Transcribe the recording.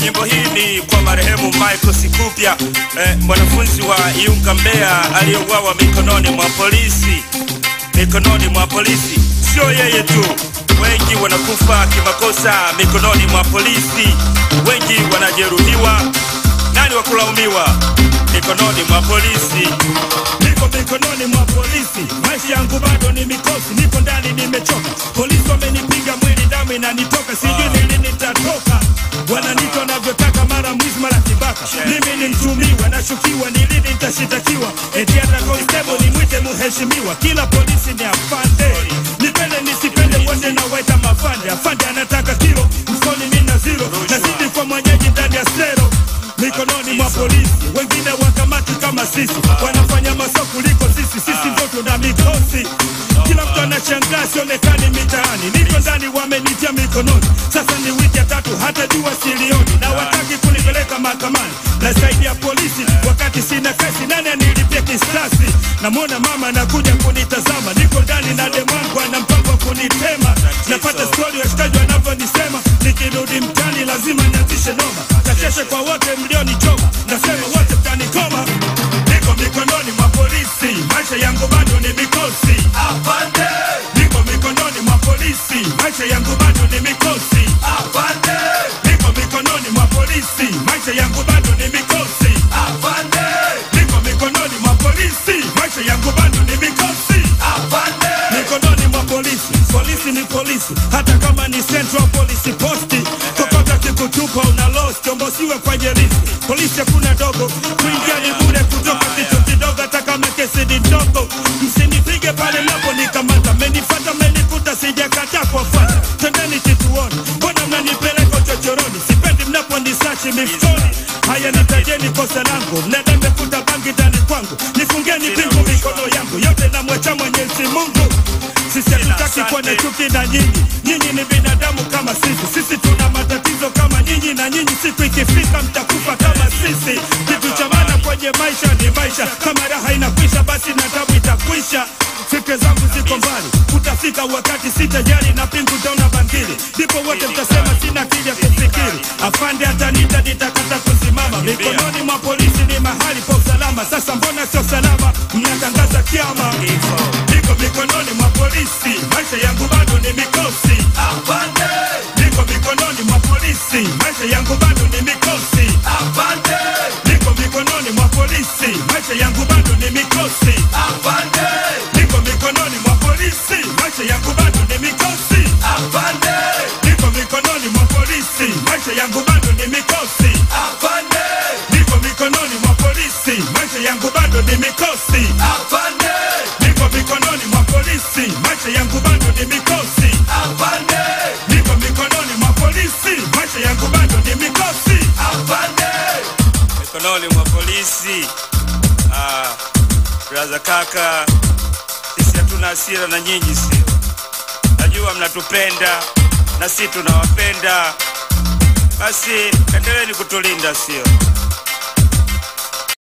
Nyimbo hii ni kwa marehemu Michael Sikupya, eh, mwanafunzi wa Iunga Mbeya aliyeuawa mikononi mwa polisi, mikononi mwa polisi. Sio yeye tu, wengi wanakufa kimakosa mikononi mwa polisi, wengi wanajeruhiwa. Nani wa kulaumiwa? Mikononi mwa polisi. niko mikononi mwa polisi, maisha yangu bado ni mikosi, niko ndani nimechoka, polisi wamenipiga mwili, damu inanitoka, sijui ni lini nitatoka. Wananita wanavyotaka, mara mwizi, mara kibaka. Mimi ni mtumiwa, nashukiwa, ni lini nitashitakiwa? Eti hata constable nimwite mheshimiwa, kila polisi ni afande, nipende nisipende, wote nawaita mafande. Afande anataka kilo, mfukoni mimi na zero, nazidi kwa mwenyeji ndani ya sero mikononi mwa polisi, wengine wakamati kama sisi, wanafanya maso kuliko sisi. Sisi ndio tuna mikosi, kila mtu anashangaa sionekani mitaani, niko ndani, wamenitia mikononi. Sasa ni wiki ya tatu, hata jua silioni, na wataki kunipeleka mahakamani na zaidi ya polisi, wakati sina kesi. Nani anilipia kisasi? Namwona mama anakuja kunitazama, niko ndani na demwangu ana mpango wa kunitema. Napata stori washikaji wanavyonisema, nikirudi mtani lazima nianzishe noma, kasheshe kwa wote mlionichoma, nasema wote mtanikoma. Niko mikononi mwa polisi, maisha yangu bado ni mikosi. Afande, niko mikononi mwa polisi, maisha yangu bado ni mikosi. Afande, niko mikononi mwa polisi, maisha yangu bado ni mikosi. Afande, niko mikononi mwa polisi, maisha yangu bado ni mikosi. Afande, mikononi mwa polisi, polisi ni polisi, hata kama ni Central Police Post, kokota kikutupa una lost, ombosiwe kwenye riski. Polisi hakuna dogo, kuingia ni bure, kutoka kitu kidogo, hata kama kesi ni ndogo. Msinipige pale napo nikamata, menifata menikuta, sijakataa kuwafuata. Twendeni kituoni, mbona mnanipeleka chochoroni? Sipendi mnaponisachi mifukoni. Haya, nitajeni kosa langu, mnada mmekuta bangi ndani kwangu, nifungeni pingu mikono yangu yote, namwacha Mwenyezi Mungu. Sisi hatutaki kuwa na chuki na nyinyi, nyinyi ni binadamu kama sisi. Sisi tuna matatizo kama nyinyi, na nyinyi siku ikifika mtakufa kama sisi. Kitu cha maana kwenye maisha ni maisha, kama raha inakwisha, basi na tabu itakwisha. Fikra zangu ziko mbali, utafika wakati sitajali na pingu taona bangili, ndipo wote mtasema sina akili ya kufikiri. Afande atanita, nitakata kusimama. Mikononi mwa polisi ni mahali pa usalama. Sasa mbona sio salama? Mnatangaza kiama. Niko mikononi mwa polisi, maisha yangu bado ni mikosi. Afande, niko mikononi mwa polisi, maisha yangu bado ni mikosi. Afande, niko mikononi mwa polisi, maisha yangu bado ni mikosi. Afande, niko mikononi mwa polisi, maisha yangu bado ni mikosi. Afande, niko mikononi mwa polisi, maisha yangu bado ni mikosi. Afande, niko mikononi mwa polisi, maisha yangu bado ni mikosi. Afande, niko mikononi mwa polisi, maisha yangu bado ni mikosi. Afande, niko mikononi mwa polisi, maisha yangu bado ni mikosi. Afande. mikononi mwa polisi. Ah, braza kaka, sisi hatuna hasira na nyinyi, sio? Najua mnatupenda na sisi tunawapenda, basi endeleeni kutulinda, sio?